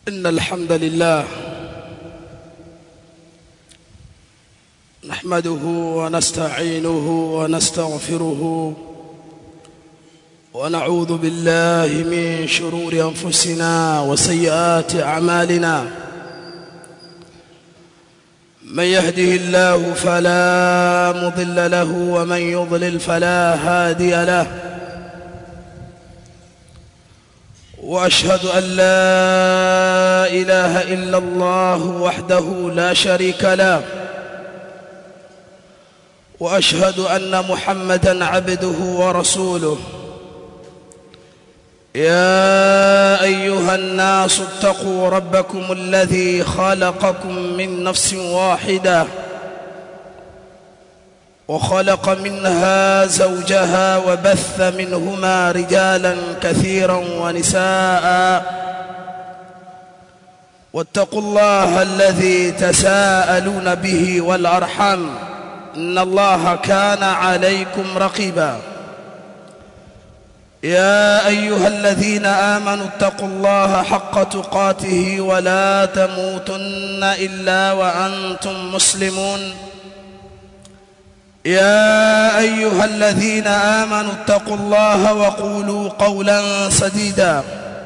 إن الحمد لله نحمده ونستعينه ونستغفره ونعوذ بالله من شرور أنفسنا وسيئات أعمالنا من يهده الله فلا مضل له ومن يضلل فلا هادي له واشهد ان لا اله الا الله وحده لا شريك له واشهد ان محمدا عبده ورسوله يا ايها الناس اتقوا ربكم الذي خلقكم من نفس واحده وخلق منها زوجها وبث منهما رجالا كثيرا ونساء واتقوا الله الذي تساءلون به والارحم ان الله كان عليكم رقيبا يا ايها الذين امنوا اتقوا الله حق تقاته ولا تموتن الا وانتم مسلمون يا ايها الذين امنوا اتقوا الله وقولوا قولا سديدا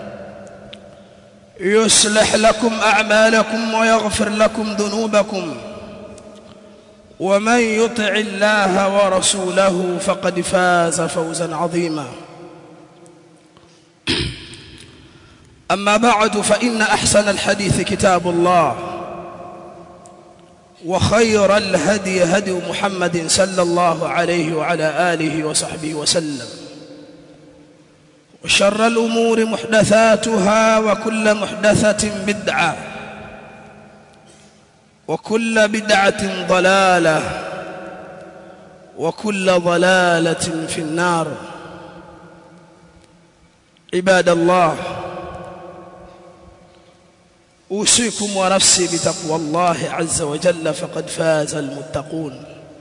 يصلح لكم اعمالكم ويغفر لكم ذنوبكم ومن يطع الله ورسوله فقد فاز فوزا عظيما اما بعد فان احسن الحديث كتاب الله وخير الهدي هدي محمد صلى الله عليه وعلى آله وصحبه وسلم وشر الأمور محدثاتها وكل محدثة بدعة وكل بدعة ضلالة وكل ضلالة في النار عباد الله أوصيكم ونفسي بتقوى الله عز وجل فقد فاز المتقون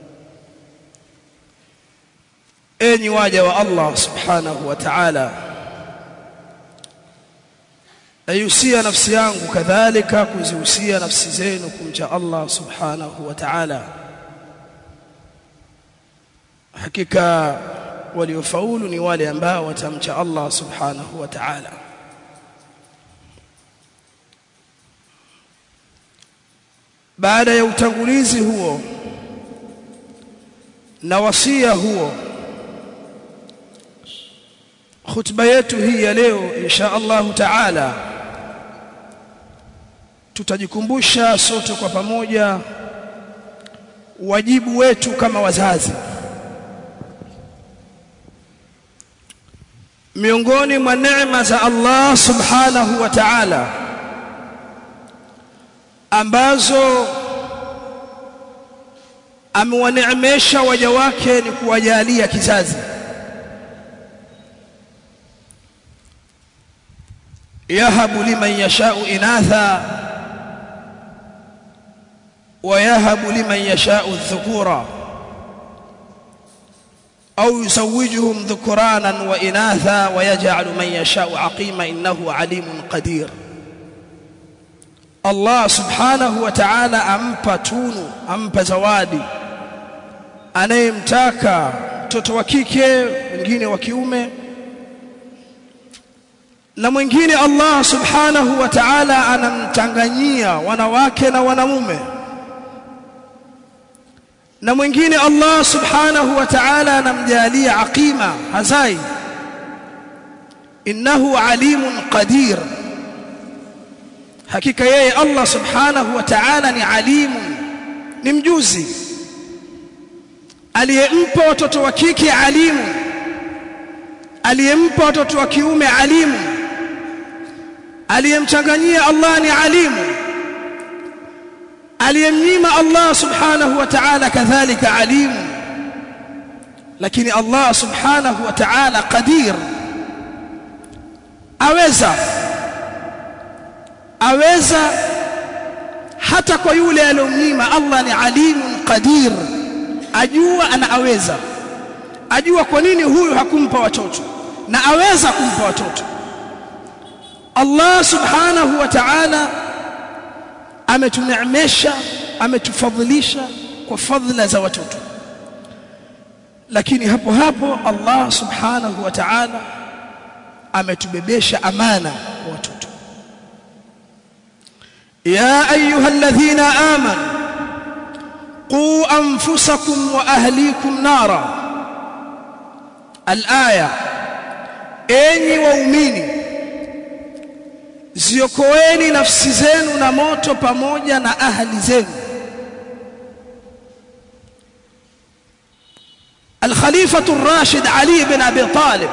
enyi waja wa Allah subhanahu wa ta'ala ayusia nafsi yangu kadhalika kuzihusia nafsi zenu kumcha Allah subhanahu wa ta'ala hakika waliofaulu ni wale ambao watamcha Allah subhanahu wa ta'ala baada ya utangulizi huo na wasia huo khutba yetu hii ya leo insha Allah taala tutajikumbusha sote kwa pamoja wajibu wetu kama wazazi miongoni mwa neema za Allah subhanahu wa ta'ala ambazo amewaneemesha waja wake ni kuwajalia kizazi yahabu liman yashau inatha wa yahabu liman yashau dhukura au yusawijuhum dhukuranan wa inatha wa yaj'alu man yashau aqima innahu alimun qadir Allah subhanahu wa ta'ala ampa tunu ampa zawadi anayemtaka mtoto wa kike mwingine wa kiume na mwingine Allah subhanahu wa ta'ala anamchanganyia wanawake na wanamume na mwingine Allah subhanahu wa ta'ala anamjalia aqima hazai innahu alimun qadir hakika yeye Allah subhanahu wa ta'ala ni alimu ni mjuzi aliyempa watoto wa kike alimu aliyempa watoto wa kiume alimu aliyemchanganyia Allah ni alimu aliyemnyima Allah subhanahu wa ta'ala kadhalika alimu lakini Allah subhanahu wa ta'ala qadir aweza aweza hata kwa yule aliyomnyima Allah ni alimun qadir ajua ana aweza ajua kwa nini huyu hakumpa watoto na aweza kumpa watoto Allah subhanahu wa ta'ala ametuneemesha ametufadhilisha kwa fadhila za watoto lakini hapo hapo Allah subhanahu wa ta'ala ametubebesha amana kwa watoto ya ayyuhalladhina amanu qu anfusakum wa ahlikum nara alaya enyi waumini ziokoeni nafsi zenu na moto pamoja na ahli zenu الخليفة الراشد علي بن أبي طالب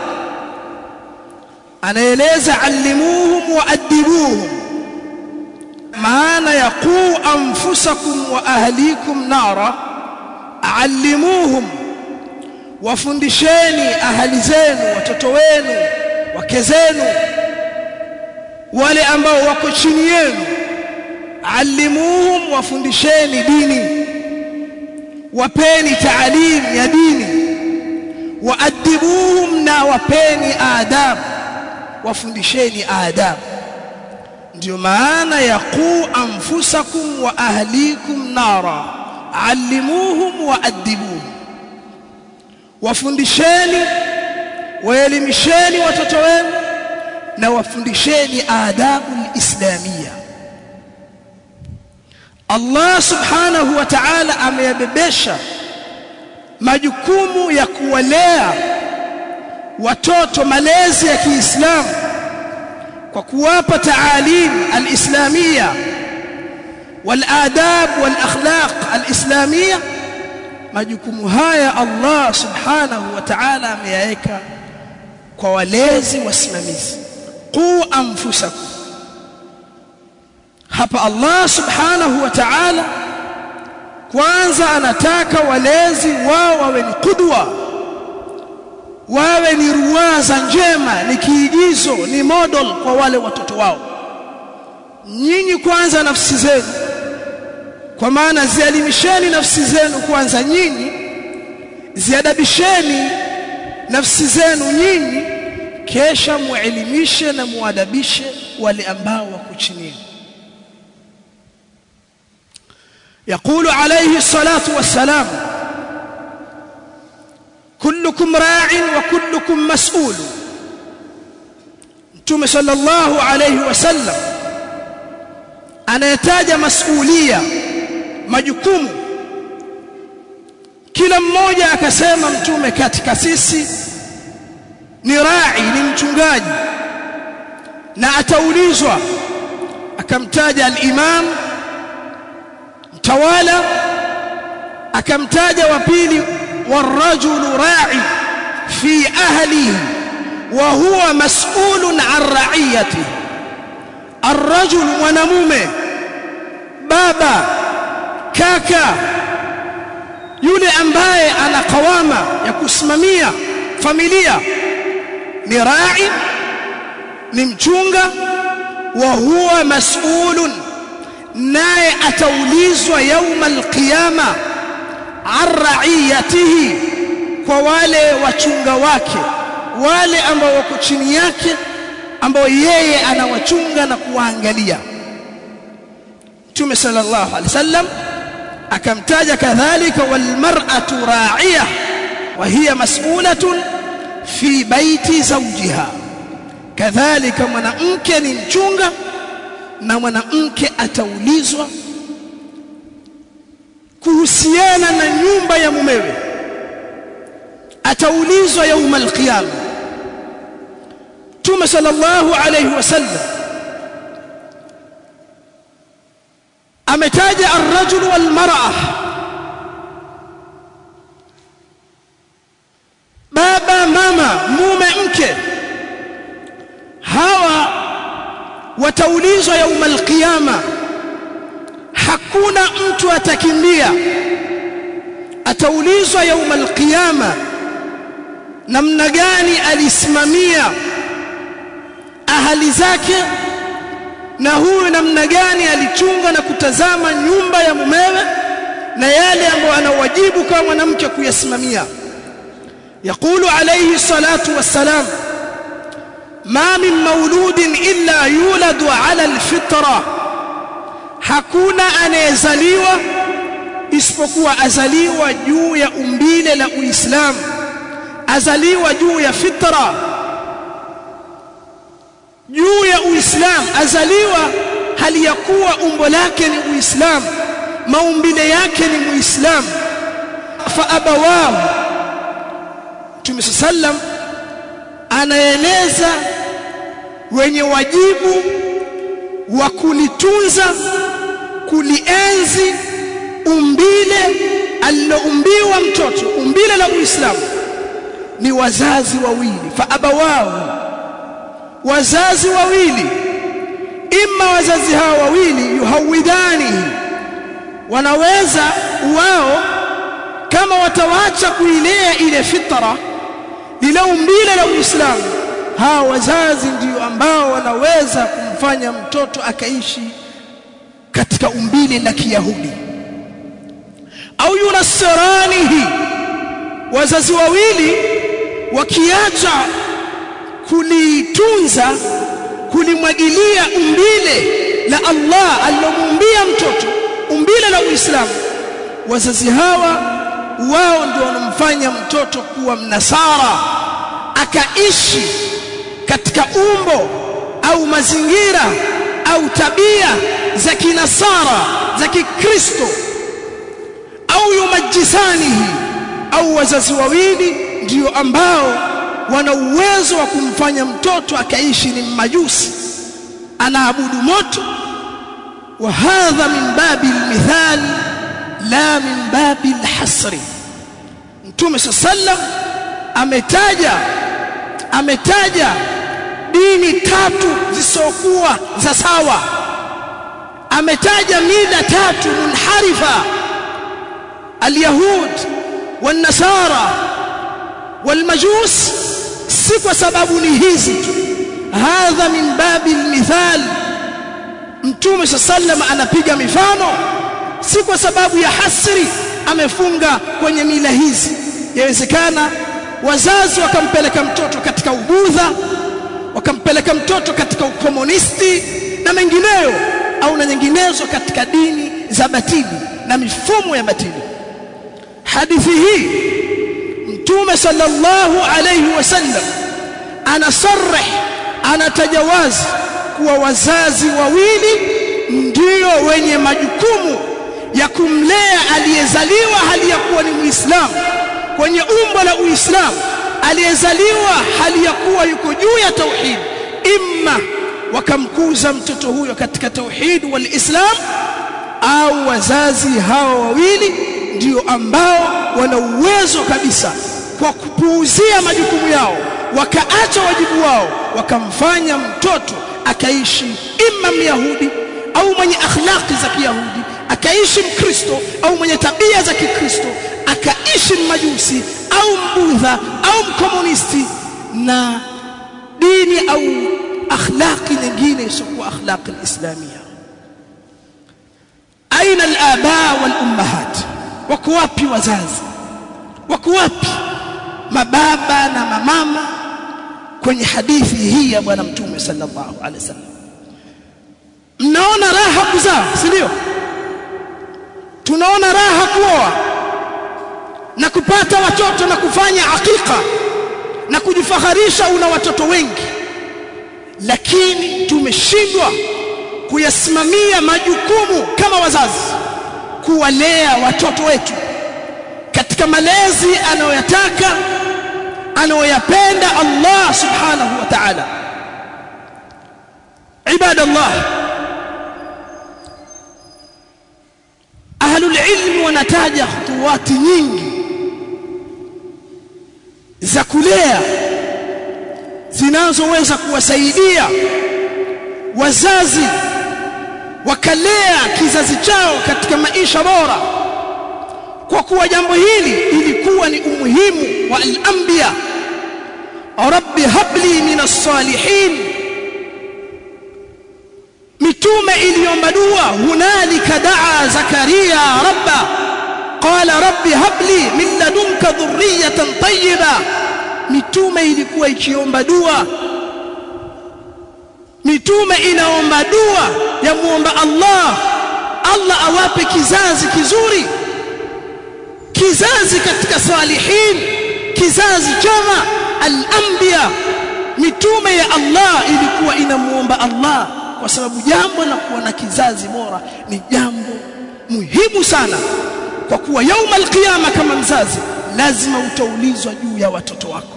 anaeleza allimuhum wa adibuhum maana ya qu anfusakum wa ahlikum nara allimuhum wafundisheni ahali zenu watoto wenu wake zenu wale ambao wako chini yenu allimuhum wafundisheni dini wapeni taalim ya dini waadibuhum na wapeni adabu wafundisheni adabu ndio maana ya qu anfusakum wa ahlikum nara allimuhum waadibuhum wafundisheni waelimisheni watoto wenu na wafundisheni adabu alislamia Allah subhanahu wa ta'ala ameyabebesha majukumu ya kuwalea watoto malezi ya Kiislamu kwa kuwapa taalim alislamia waladab walakhlaq alislamia majukumu haya Allah subhanahu wa ta'ala ameyaweka kwa walezi wasimamizi qu anfusakum hapa Allah subhanahu wa ta'ala kwanza anataka walezi wao wawe ni kudwa wawe ni ruwaza njema ni kiigizo ni model kwa wale watoto wao nyinyi kwanza nafsi zenu kwa maana zialimisheni nafsi zenu kwanza nyinyi ziadabisheni nafsi zenu nyinyi kesha muelimishe na muadabishe wale ambao wako chini يقول عليه الصلاة والسلام كلكم راع وكلكم مسؤول Mtume sallallahu alayhi wasallam anayetaja masulia majukumu kila mmoja akasema mtume katika sisi ni rai ni mchungaji na ataulizwa akamtaja al-imam mtawala akamtaja wa pili والرجل راعي في أهله وهو مسؤول عن رعيته الرجل mwanamume baba kaka yule ambaye ana kawama ya kusimamia familia ni rai ni mchunga wa huwa mas'ulun naye ataulizwa yauma alqiyama an ra'iyatihi kwa wale wachunga wake wale ambao wako chini yake ambao yeye anawachunga na kuwaangalia Mtume sallallahu alaihi wasallam akamtaja kadhalika wal mar'atu ra'iyah wa hiya mas'ulatun fi baiti zawjiha kadhalika mwanamke ni mchunga na mwanamke ataulizwa kuhusiana na nyumba ya mumewe ataulizwa yauma alqiyama Mtume sallallahu alayhi wasallam ametaja ar-rajul wal mar'a baba mama mume mke hawa wataulizwa yauma alqiyama hakuna mtu atakimbia ataulizwa yauma alqiyama namna gani alisimamia ahali zake na huyu namna gani alichunga na kutazama nyumba ya mumewe na yale ambayo ana wajibu kama mwanamke kuyasimamia يقول عليه الصلاة والسلام ma min mauludin illa yuladu ala alfitra hakuna anayezaliwa isipokuwa azaliwa juu ya umbile la Uislamu azaliwa juu ya fitra juu ya Uislamu azaliwa hali ya kuwa umbo lake ni Uislamu maumbile yake ni Muislamu fa abawahu Mtume sallam anaeleza wenye wajibu wa kulitunza kulienzi umbile aliloumbiwa mtoto umbile la Uislamu ni wazazi wawili fa abawahu wazazi wawili imma wazazi hao wawili yuhawidani wanaweza wao kama watawacha kuilea ile fitra lile umbile la Uislamu hao wazazi ndio ambao wanaweza kumfanya mtoto akaishi katika umbile la Kiyahudi au yunasiranihi wazazi wawili wakiacha kulitunza kulimwagilia umbile la Allah alilomuumbia mtoto umbile la Uislamu wazazi hawa wao ndio wanamfanya mtoto kuwa mnasara akaishi katika umbo au mazingira au tabia za kinasara za kikristo au yumajisanihi au wazazi wawili ndio ambao wana uwezo wa kumfanya mtoto akaishi ni majusi anaabudu moto wa hadha min babi almithal la min babi alhasri mtume sallam ametaja ametaja dini tatu zisokuwa za sawa ametaja mila tatu munharifa alyahud والنصارى والمجوس si kwa sababu ni hizi tu hadha min babi almithal mtume sallam anapiga mifano si kwa sababu ya hasri amefunga kwenye mila hizi yawezekana wazazi wakampeleka mtoto katika ubudha wakampeleka mtoto katika ukomunisti na mengineyo au na nyinginezo katika dini za batili na mifumo ya batili hadithi hii mtume sallallahu alayhi wasallam anasarih anatajawazi kuwa wazazi wawili ndio wenye majukumu ya kumlea aliyezaliwa hali ya kuwa ni muislamu kwenye umbo la uislamu aliyezaliwa hali ya kuwa yuko juu ya tauhid imma wakamkuza mtoto huyo katika tauhid wal islam au wazazi hawa wawili ndio ambao wana uwezo kabisa kwa kupuuzia majukumu yao wakaacha wajibu wao wakamfanya mtoto akaishi imma myahudi au mwenye akhlaqi za kiyahudi akaishi mkristo au mwenye tabia za kikristo akaishi majusi au mbudha au mkomunisti na dini au akhlaqi nyingine isiyokuwa akhlaqi alislamia aina alaba wal ummahat wako wapi wazazi wako wapi mababa na mamama kwenye hadithi hii ya bwana mtume sallallahu alaihi wasallam mnaona raha kuzaa si ndio tunaona raha kuoa na kupata watoto na kufanya hakika na kujifaharisha una watoto wengi lakini tumeshindwa kuyasimamia majukumu kama wazazi kuwalea watoto wetu katika malezi anayoyataka anayoyapenda Allah subhanahu wa ta'ala ibadallah ahlul ilm wanataja khutuwati nyingi za kulea zinazoweza kuwasaidia wazazi wakalea kizazi chao katika maisha bora kwa kuwa jambo hili ilikuwa ni umuhimu wa al-anbiya rabbi habli min as-salihin mitume iliomba dua hunalika daa zakaria rabba qala rabbi habli min ladunka dhurriyatan tayyiba mitume ilikuwa ikiomba dua mitume inaomba dua ya muomba Allah Allah awape kizazi kizuri kizazi katika salihin kizazi chema al-anbiya mitume ya Allah ilikuwa inamuomba Allah kwa sababu jambo la kuwa na kizazi bora ni jambo muhimu sana kwa kuwa yauma alqiyama kama mzazi lazima utaulizwa juu ya watoto wako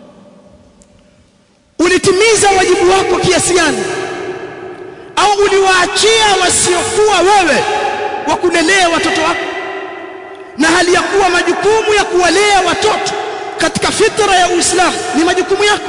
ulitimiza wajibu wako kiasi gani au uliwaachia wasiokuwa wewe wa kulelea watoto wako na hali ya kuwa majukumu ya kuwalea watoto katika fitra ya Uislamu ni majukumu yako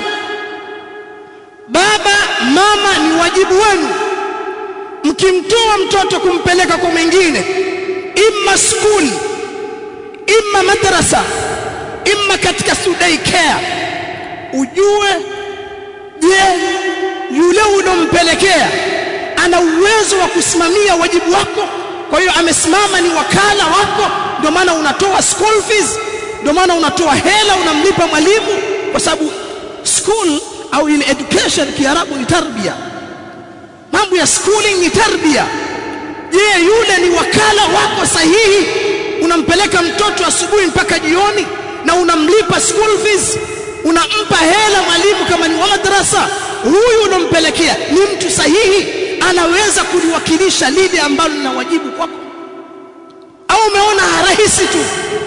baba mama ni wajibu wenu mkimtoa mtoto kumpeleka kwa mwingine imma school imma madrasa imma katika day care ujue je yule unompelekea ana uwezo wa kusimamia wajibu wako kwa hiyo amesimama ni wakala wako ndio maana unatoa school fees ndio maana unatoa hela unamlipa mwalimu kwa sababu school au ile education kiarabu ni tarbia mambo ya schooling ni tarbia je yule ni wakala wako sahihi unampeleka mtoto asubuhi mpaka jioni na unamlipa school fees unampa hela mwalimu kama ni wa madrasa huyu unampelekea ni mtu sahihi anaweza kuliwakilisha lile ambalo lina wajibu kwako au umeona rahisi tu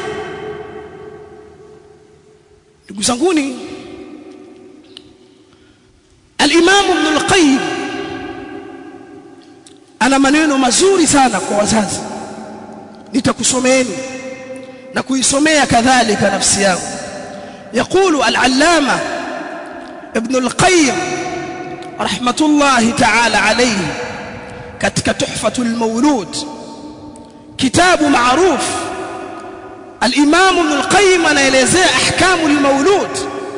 ndugu zanguni al-Imam Ibn al-Qayyim ana maneno mazuri sana kwa wazazi nitakusomeeni na kuisomea kadhalika nafsi yangu يقول العلامة ابن القيم رحمة الله تعالى عليه كتك تحفة المولود كتاب معروف الإمام ابن القيم anaelezea أحكام المولود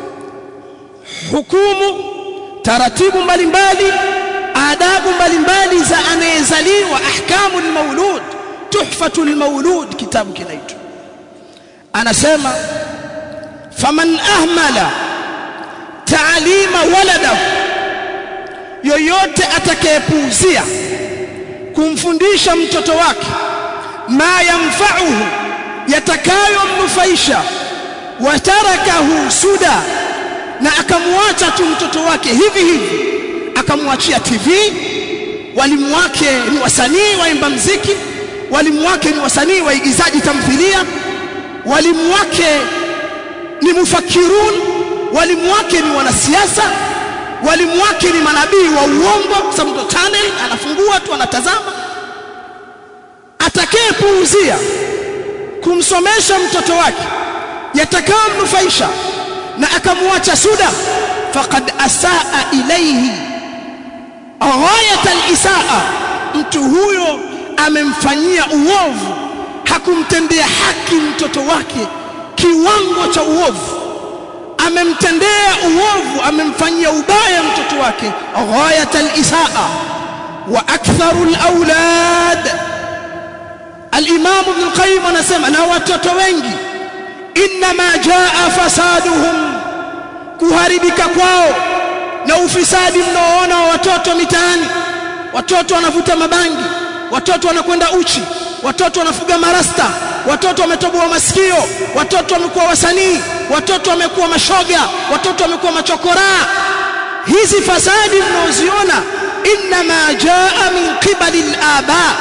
hukumu taratibu mbalimbali adabu mbalimbali za anayezaliwa ahkamu almaulud tuhfatu almaulud kitabu kinaitwa anasema faman ahmala taalima waladahu yoyote atakayepuuzia kumfundisha mtoto wake ma yamfa'uhu yatakayomnufaisha watarakahu suda na akamwacha tu mtoto wake hivi hivi akamwachia TV walimu wake ni wasanii waimba mziki walimu wake ni wasanii waigizaji tamthilia walimu wake ni mufakirun walimu wake ni wanasiasa walimu wake ni manabii wa uongo kwa sababu channel anafungua tu anatazama atakayepuuzia kumsomesha mtoto wake yatakayomnufaisha na akamwacha suda faqad asaa ilayhi ghayat alisaa mtu huyo amemfanyia uovu hakumtendea haki mtoto wake kiwango cha uovu amemtendea uovu amemfanyia ubaya mtoto wake ghayat alisaa wa aktharu alawlad al-imam ibn al-qayyim anasema na watoto wengi inma jaa fasaduhum kuharibika kwao na ufisadi mnaoona wa watoto mitaani watoto wanavuta mabangi watoto wanakwenda uchi watoto wanafuga marasta watoto wametoboa masikio watoto wamekuwa wasanii watoto wamekuwa mashoga watoto wamekuwa machokoraa hizi fasadi mnaoziona inma jaa min qibali al-aba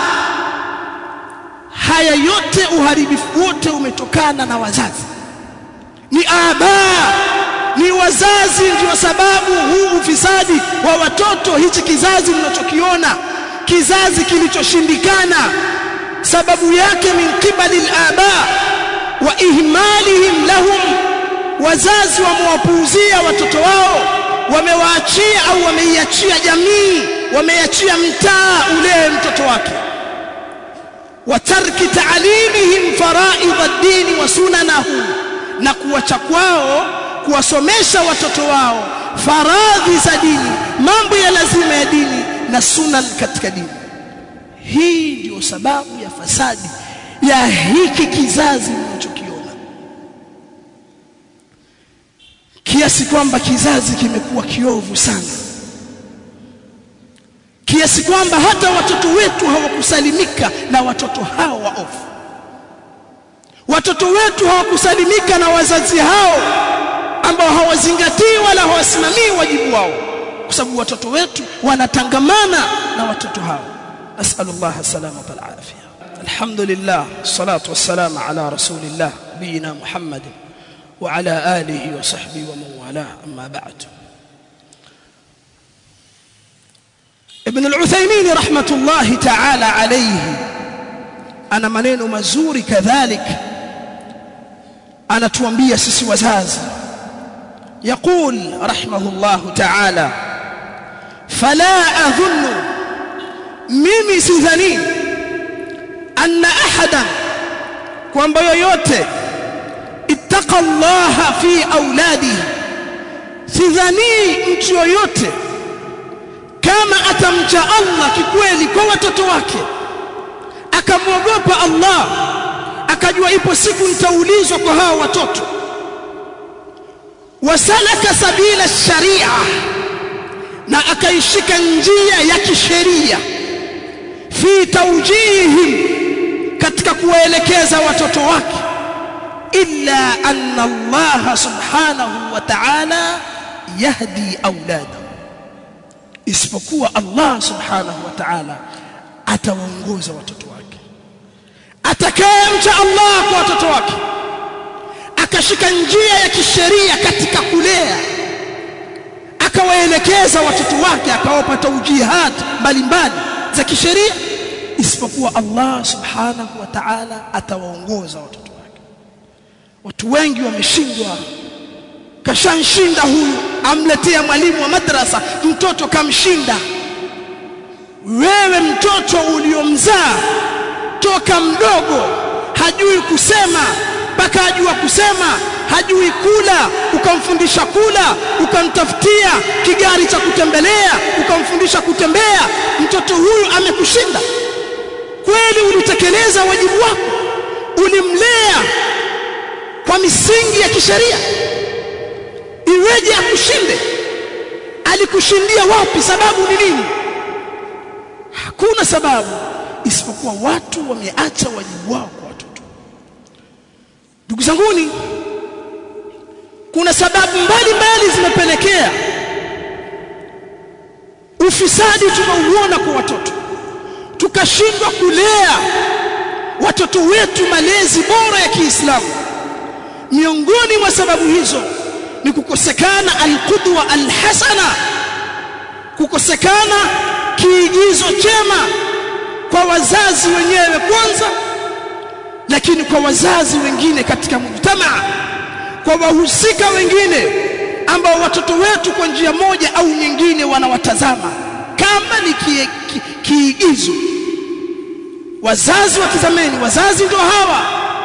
haya yote uharibifu wote umetokana na wazazi ni aba ni wazazi ndio sababu huu ufisadi wa watoto hichi kizazi mnachokiona kizazi kilichoshindikana sababu yake min qibali al-aba wa ihmalihim lahum wazazi wamewapuuzia watoto wao wamewaachia au wameiachia jamii wameiachia mtaa ule mtoto wake watarki taalimihim faraidh ad-din wa sunanahu na kuwacha kwao kuwasomesha watoto wao faradhi za dini mambo ya lazima ya dini na sunan katika dini hii ndio sababu ya fasadi ya hiki kizazi mnachokiona kiasi kwamba kizazi kimekuwa kiovu sana kiasi kwamba hata watoto wetu hawakusalimika na watoto hao waovu watoto wetu hawakusalimika na wazazi hao ambao hawazingatii wala hawasimamii wajibu wao kwa sababu watoto wetu wanatangamana na watoto hao nasallallahu salama wal afia alhamdulillah salatu wassalamu ala rasulillah nabiyina muhammad wa ala alihi wa sahbihi wa man wala amma ba'd ibn al-uthaymin rahmatullahi ta'ala alayhi ana maneno mazuri kadhalika anatuambia sisi wazazi يقول رحمه الله تعالى فلا أظن mimi sidhani anna ahadan kwamba yoyote ittaqa Allah fi auladihi sidhani mtu yoyote kama atamcha Allah kikweli kwa watoto wake akamwogopa Allah akajua ipo siku nitaulizwa kwa hao watoto wasalaka sabila sharia na akaishika njia ya kisheria fi tawjihihim katika kuwaelekeza watoto wake illa anna Allah subhanahu wa ta'ala yahdi auladahu isipokuwa Allah subhanahu wa ta'ala atawaongoza watoto wake atakayemcha Allah kwa watoto wake akashika njia ya kisheria katika kulea akawaelekeza watoto wake akawapa taujihat mbalimbali za kisheria isipokuwa Allah subhanahu wa ta'ala atawaongoza watoto wake watu wengi wameshindwa kashanshinda huyu amletea mwalimu wa madrasa mtoto kamshinda wewe mtoto uliomzaa toka mdogo hajui kusema mpaka ajua kusema hajui kula ukamfundisha kula ukamtafutia kigari cha kutembelea ukamfundisha kutembea mtoto huyu amekushinda kweli ulitekeleza wajibu wako ulimlea kwa misingi ya kisheria iweje akushinde alikushindia wapi sababu ni nini hakuna sababu isipokuwa watu wameacha wajibu wao kwa watoto ndugu zanguni kuna sababu mbalimbali zimepelekea ufisadi tunauona kwa watoto tukashindwa kulea watoto wetu malezi bora ya Kiislamu miongoni mwa sababu hizo ni kukosekana alqudwa alhasana kukosekana kiigizo chema kwa wazazi wenyewe kwanza lakini kwa wazazi wengine katika mujtamaa kwa wahusika wengine ambao watoto wetu kwa njia moja au nyingine wanawatazama kama ni kiigizo ki, ki wazazi watazameni wazazi ndio hawa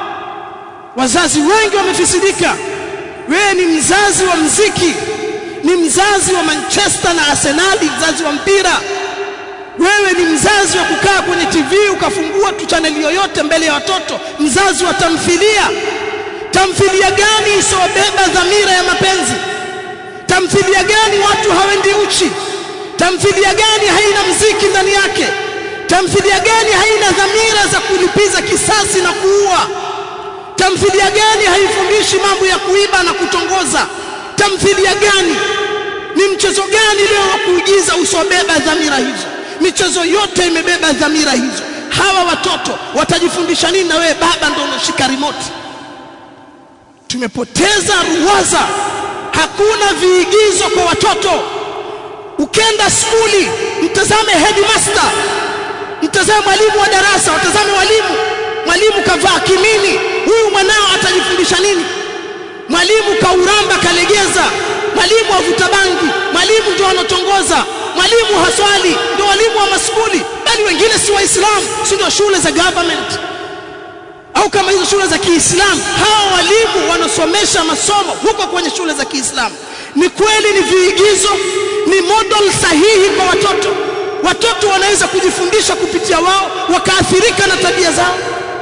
wazazi wengi wamefisidika wewe ni mzazi wa mziki ni mzazi wa Manchester na Arsenal mzazi wa mpira wewe ni mzazi wa kukaa kwenye TV ukafungua tu chaneli yoyote mbele ya watoto mzazi wa tamthilia tamthilia gani isiyobeba dhamira ya mapenzi tamthilia gani watu hawendi uchi tamthilia gani haina mziki ndani yake tamthilia gani haina dhamira za kulipiza kisasi na kuua tamthilia gani haifundishi mambo ya kuiba na kutongoza tamthilia gani ni mchezo gani leo wa kuigiza usiobeba dhamira hizo michezo yote imebeba dhamira hizo hawa watoto watajifundisha nini na wewe baba ndio unashika remote tumepoteza ruwaza hakuna viigizo kwa watoto ukenda skuli mtazame headmaster mtazame mwalimu wa darasa watazame walimu mwalimu kavaa kimini huyu mwanao atajifundisha nini mwalimu kauramba kalegeza mwalimu avuta bangi mwalimu ndio anatongoza mwalimu haswali ndio walimu wa maskuli bali wengine si waislamu si ndio shule za government au kama hizo shule za Kiislamu hawa walimu wanasomesha masomo huko kwenye shule za Kiislamu ni kweli ni viigizo ni model sahihi kwa watoto watoto wanaweza kujifundisha kupitia wao wakaathirika na tabia zao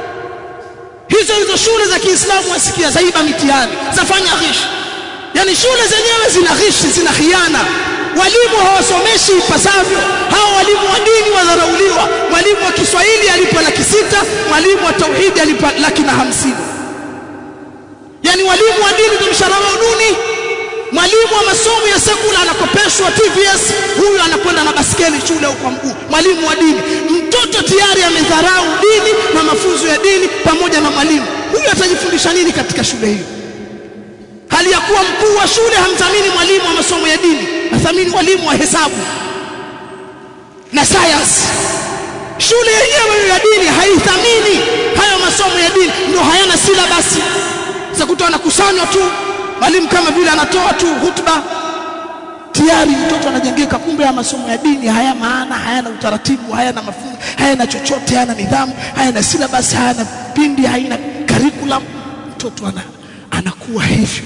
hizo hizo shule za Kiislamu wasikia zaiba mitihani zafanya ghishi yani shule zenyewe zina ghishi zina khiana walimu hawasomeshi ipasavyo hawa walimu wa dini wadharauliwa mwalimu wa Kiswahili alipa laki sita mwalimu wa tauhidi alipa laki na hamsini yani walimu wa dini ndio mshahara wao duni mwalimu wa masomo ya sekula anakopeshwa TVS huyu anakwenda na baskeli shule kwa mguu mwalimu wa dini mtoto tayari amedharau dini na mafunzo ya dini pamoja na mwalimu huyu atajifundisha nini katika shule hiyo hali ya kuwa mkuu wa shule hamthamini mwalimu wa masomo ya dini athamini mwalimu wa hesabu na science shule yenyewe ya dini haithamini hayo masomo ya dini ndio hayana silabasi za kutoa anakusanywa tu mwalimu kama vile anatoa tu hutuba tayari mtoto anajengeka kumbe ya masomo ya dini haya maana hayana utaratibu hayana mafunzo hayana chochote hayana nidhamu hayana syllabus hayana pindi haina curriculum mtoto ana, anakuwa hivyo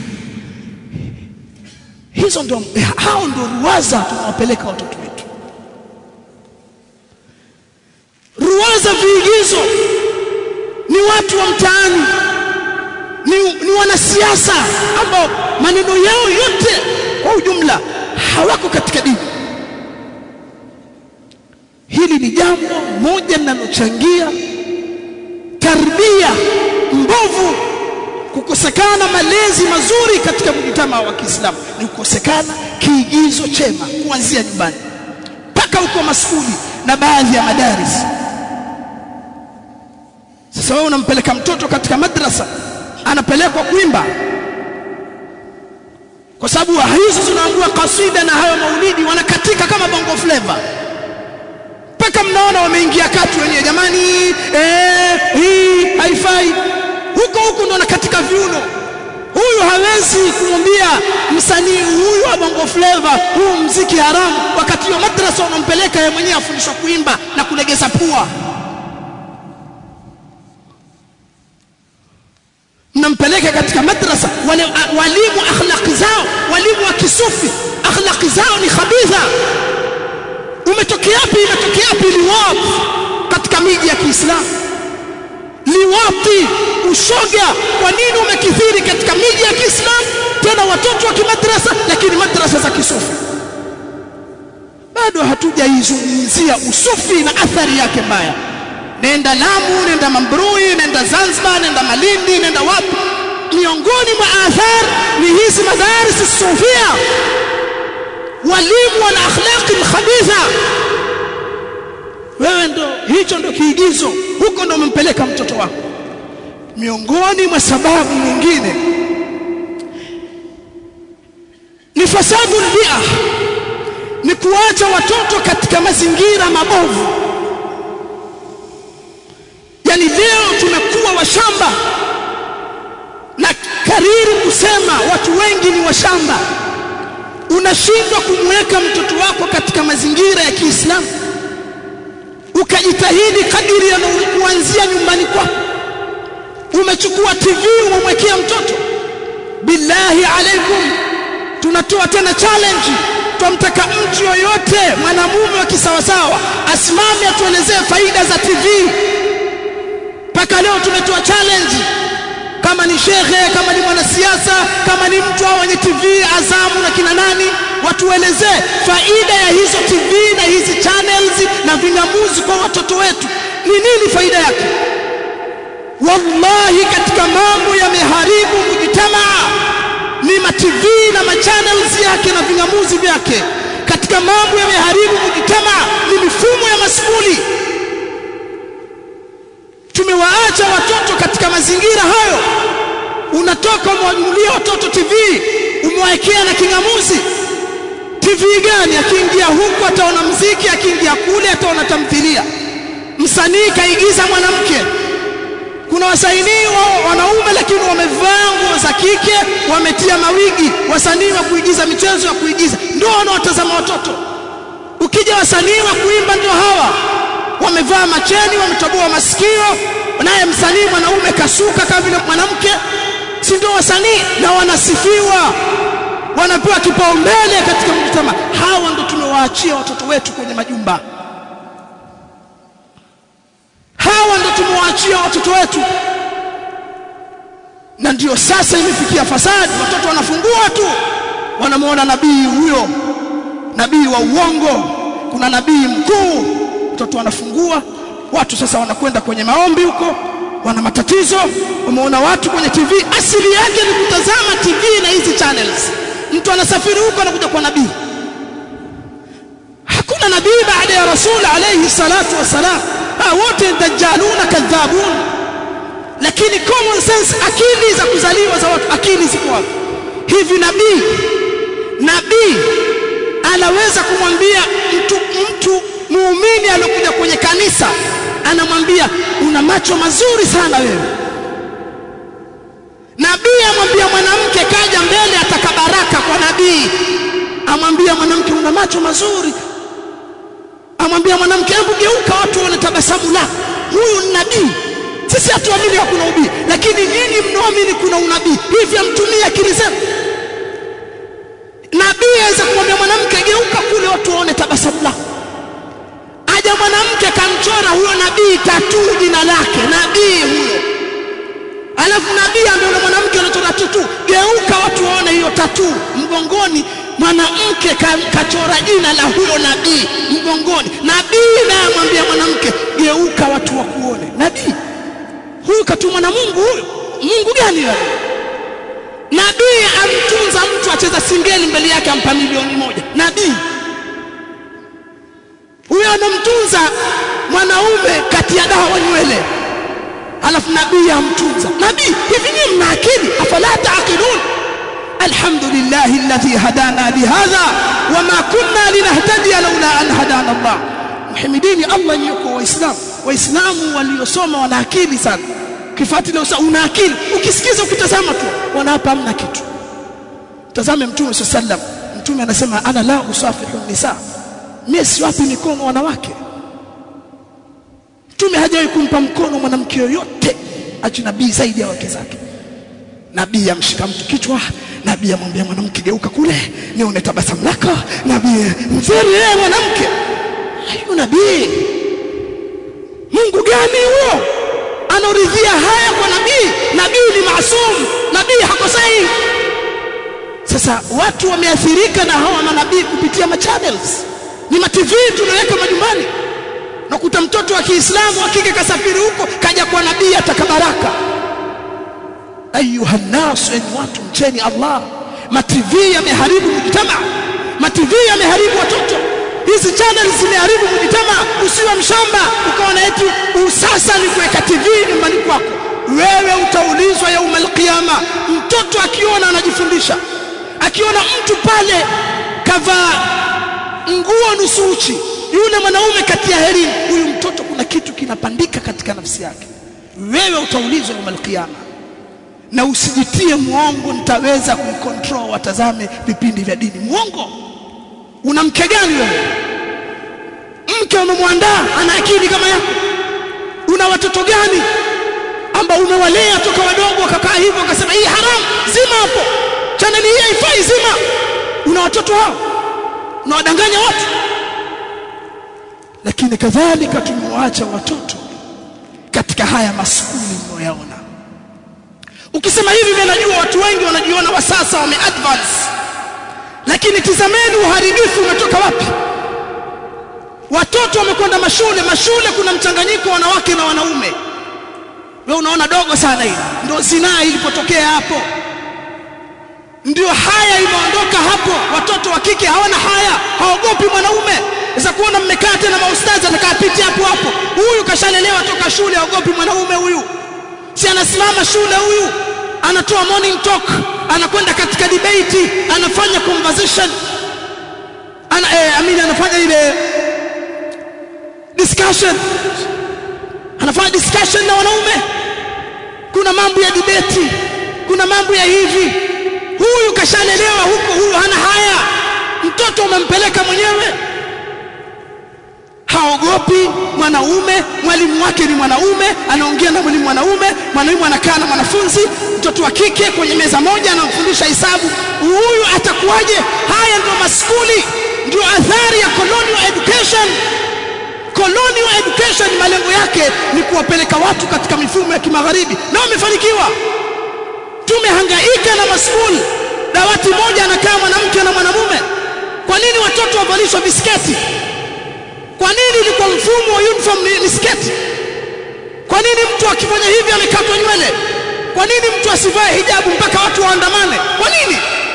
hizo ndio hao ndio ruwaza tunawapeleka watoto wetu ruwaza viigizo ni watu wa mtaani ni, ni wanasiasa ambao maneno yao yote kwa ujumla hawako katika dini hili ni jambo moja linalochangia tarbia mbovu kukosekana malezi mazuri katika mjitama wa Kiislamu ni kukosekana kiigizo chema kuanzia nyumbani mpaka huko maskuli na baadhi ya madaris sasa wewe unampeleka mtoto katika madrasa anapelekwa kuimba kwa sababu hizo zinaangua kasida na hayo maulidi wanakatika kama bongo flavor mpaka mnaona wameingia kati wenyewe jamani eh hii haifai huko huko ndo nakatika viuno huyu hawezi kumwambia msanii huyu wa bongo flavor huu mziki haramu wakati hiyo madrasa unampeleka yeye mwenyewe afundishwa kuimba na kulegeza pua mnampeleka katika madrasa wale walimu akhlaqi zao walimu wa kisufi akhlaqi zao ni khabitha umetokea wapi imetokea wapi liwat katika miji ya Kiislamu liwati ushoga kwa nini umekithiri katika miji ya Kiislamu tena watoto wa kimadrasa lakini madrasa za kisufi bado hatujaizungumzia usufi na athari yake mbaya nenda Lamu nenda Mambrui nenda Zanzibar nenda Malindi nenda wapi miongoni mwa athar ni hizi madaris sufia walimu wana akhlaqi khabitha wewe ndo hicho ndo kiigizo huko ndo umempeleka mtoto wako miongoni mwa sababu nyingine ni fasadu bia ni kuacha watoto katika mazingira mabovu yani leo tumekuwa washamba na kariri kusema watu wengi ni washamba unashindwa kumweka mtoto wako katika mazingira ya Kiislamu ukajitahidi kadiri ya kuanzia nyumbani kwako umechukua TV umemwekea mtoto billahi alaikum tunatoa tena challenge twamtaka mtu yoyote mwanamume wa kisawasawa asimame atuelezee faida za TV mpaka leo tumetoa challenge kama ni shekhe kama ni mwanasiasa kama ni mtu au wenye TV Azamu na kina nani watuelezee faida ya hizo TV na hizi channels na vingamuzi kwa watoto wetu ni nini faida yake wallahi katika mambo yameharibu mujtamaa ni ma TV na ma channels yake na vingamuzi vyake katika mambo yameharibu mujtamaa ni mifumo ya maskuli tumewaacha watoto katika mazingira hayo unatoka umwanulia watoto TV umewawekea na kingamuzi TV gani akiingia huku ataona mziki akiingia kule ataona tamthilia msanii kaigiza mwanamke kuna wasanii wa wanaume lakini wamevaa nguo za kike wametia mawigi wasanii wa kuigiza michezo ya kuigiza ndio wanaotazama watoto ukija wasanii wa kuimba ndio hawa wamevaa macheni wametoboa masikio naye msanii mwanaume kasuka kama vile mwanamke si ndio wasanii na wanasifiwa wanapewa kipaumbele katika mjitama hawa ndio tumewaachia watoto wetu kwenye majumba hawa ndio tumewaachia watoto wetu na ndio sasa imefikia fasadi watoto wanafungua tu wanamuona nabii huyo nabii wa uongo kuna nabii mkuu mtoto anafungua watu sasa wanakwenda kwenye maombi huko wana matatizo umeona watu kwenye TV asili yake ni kutazama TV na hizi channels mtu anasafiri huko anakuja kwa nabii hakuna nabii baada ya rasul alayhi salatu wasalam wote dajjaluna kadhabun lakini common sense akili za kuzaliwa za watu akili ziko wapi hivi nabii nabii anaweza kumwambia mtu mtu muumini aliyokuja kwenye kanisa anamwambia una macho mazuri sana wewe nabii amwambia mwanamke kaja mbele ataka baraka kwa nabii amwambia mwanamke una macho mazuri amwambia mwanamke hebu geuka watu waone tabasamu lako huyu ni nabii sisi hatuamini hakuna ubii lakini nyinyi mnaamini kuna unabii hivi amtumie akili zenu nabii aweza kumwambia mwanamke geuka kule watu waone tabasamu lako aja mwanamke kamchora huyo nabii tatu jina lake nabii huyo alafu nabii ambaye yule mwanamke anachora tatu geuka watu waone hiyo tatu mgongoni mwanamke kachora jina la huyo nabii mgongoni nabii naye amwambia mwanamke geuka watu wakuone nabii huyu katumwa na Mungu huyu Mungu gani wewe nabii amtunza mtu acheza singeli mbele yake ampa milioni moja nabii huyo anamtunza mwanaume kati ya dawa nywele alafu nabii amtunza nabii hivi nyinyi mna akili afala taaqilun alhamdulillah alladhi hadana lihadha wama kunna linahtadiya laula an hadana Allah muhimidini Allah yuko waislamu waislamu waliosoma wana akili sana kifati leo una akili ukisikiza ukitazama tu wana hapa hamna kitu tazame mtume sallam mtume anasema ana la usafihu nisa mimi siwapi mikono wanawake mtume hajawahi kumpa mkono mwanamke yoyote ajnabii zaidi ya wake zake nabii amshika mtu kichwa nabii amwambia mwanamke geuka kule nione tabasamu lako nabii mzuri yeye mwanamke hayo nabii Mungu gani huo anaridhia haya kwa nabii nabii ni maasum nabii hakosei sasa watu wameathirika na hawa manabii kupitia ma channels ni ma TV tunaweka majumbani nakuta mtoto wa Kiislamu akike kasafiri huko kaja kwa nabii atakabaraka ayuha nas en watu mcheni Allah ma TV yameharibu mujtama ma TV yameharibu watoto hizi channel zimeharibu mujtama usiwe mshamba ukaona eti usasa ni kuweka TV nyumbani kwako wewe utaulizwa yaumul qiyama mtoto akiona anajifundisha akiona mtu pale kavaa nguo nusu uchi yule mwanaume kati ya herini huyu mtoto kuna kitu kinapandika katika nafsi yake wewe utaulizwa yaumul qiyama na usijitie muongo nitaweza kumcontrol watazame vipindi vya dini muongo una mke gani wewe mke umemwandaa ana akili kama yako una watoto gani ambao umewalea toka wadogo wakakaa hivyo wakasema hii haramu zima hapo chaneli hii haifai zima una watoto hao unawadanganya watu lakini kadhalika tumewaacha watoto katika haya maskuli mnayoyaona ukisema hivi mimi najua watu wengi wanajiona wa sasa wame advance lakini tizameni uharibifu umetoka wapi watoto wamekwenda mashule mashule kuna mchanganyiko wanawake na wanaume wewe unaona dogo sana hili ndio zinaa ilipotokea hapo ndio haya imeondoka hapo watoto wa kike hawana haya haogopi mwanaume sasa kuona mmekaa tena maustazi atakapita hapo hapo huyu kashalelewa toka shule haogopi mwanaume huyu si anasimama shule huyu anatoa morning talk anakwenda katika debate anafanya conversation ana eh, amini anafanya ile discussion anafanya discussion na wanaume kuna mambo ya debate kuna mambo ya hivi huyu kashalelewa huko huyu hana haya mtoto umempeleka mwenyewe haogopi mwanaume mwalimu wake ni mwanaume anaongea na mwalimu mwanaume mwalimu anakaa na mwanafunzi mtoto wa kike kwenye meza moja anamfundisha hesabu huyu atakuwaje haya ndio maskuli ndio athari ya colonial education colonial education malengo yake ni kuwapeleka watu katika mifumo ya kimagharibi na wamefanikiwa tumehangaika na maskuli dawati moja anakaa mwanamke na mwanamume kwa nini watoto wavalishwa bisketi kwa nini ilikuwa mfumo wa uniform ni, ni sketi kwa nini mtu akifanya hivi alikatwa nywele kwa nini mtu asivae hijabu mpaka watu waandamane kwa nini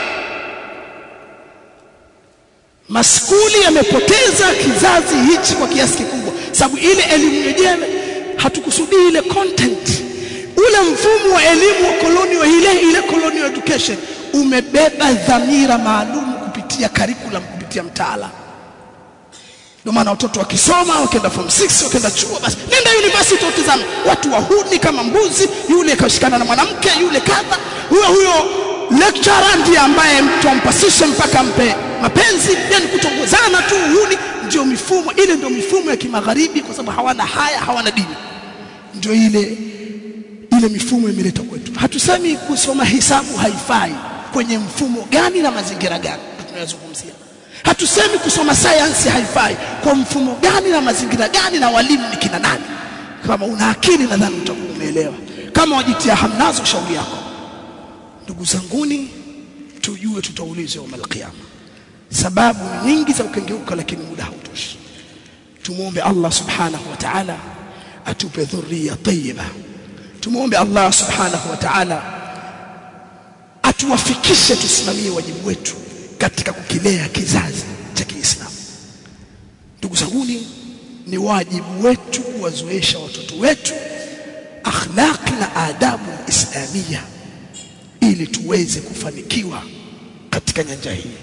maskuli yamepoteza kizazi hichi kwa kiasi kikubwa sababu ile elimu yenyewe hatukusudii ile content ule mfumo wa elimu wa colonial ile ile colonial education umebeba dhamira maalum kupitia curriculum kupitia mtaala ndio maana watoto wakisoma wakienda form 6 wakienda chuo basi nenda university utazame watu wahuni kama mbuzi yule kashikana na mwanamke yule kadha huyo huyo lecturer ndiye ambaye mtu ampasishe mpaka mpe mapenzi yani kutongozana tu uhuni ndio mifumo ile ndio mifumo ya kimagharibi kwa sababu hawana haya hawana dini ndio ile ile mifumo imeleta kwetu hatusemi kusoma hisabu haifai kwenye mfumo gani na mazingira gani tunayozungumzia hatusemi kusoma sayansi haifai kwa mfumo gani na mazingira gani na walimu ni kina nani kama una akili nadhani utakuwa umeelewa kama wajitia hamnazo shauri yako ndugu zanguni tujue tutaulizwa yawm alqiyama sababu nyingi za ukengeuka lakini muda hautoshi tumuombe Allah subhanahu wa ta'ala atupe dhurriya tayyiba tumuombe Allah subhanahu wa ta'ala atuwafikishe tusimamie wajibu wetu katika kukilea kizazi cha Kiislamu ndugu zanguni ni wajibu wetu kuwazoesha watoto wetu akhlaqi na adabu islamia ili tuweze kufanikiwa katika nyanja hii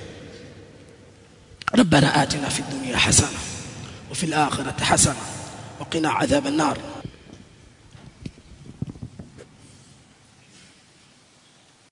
ربنا آتنا في الدنيا حسنة وفي الآخرة حسنة وقنا عذاب النار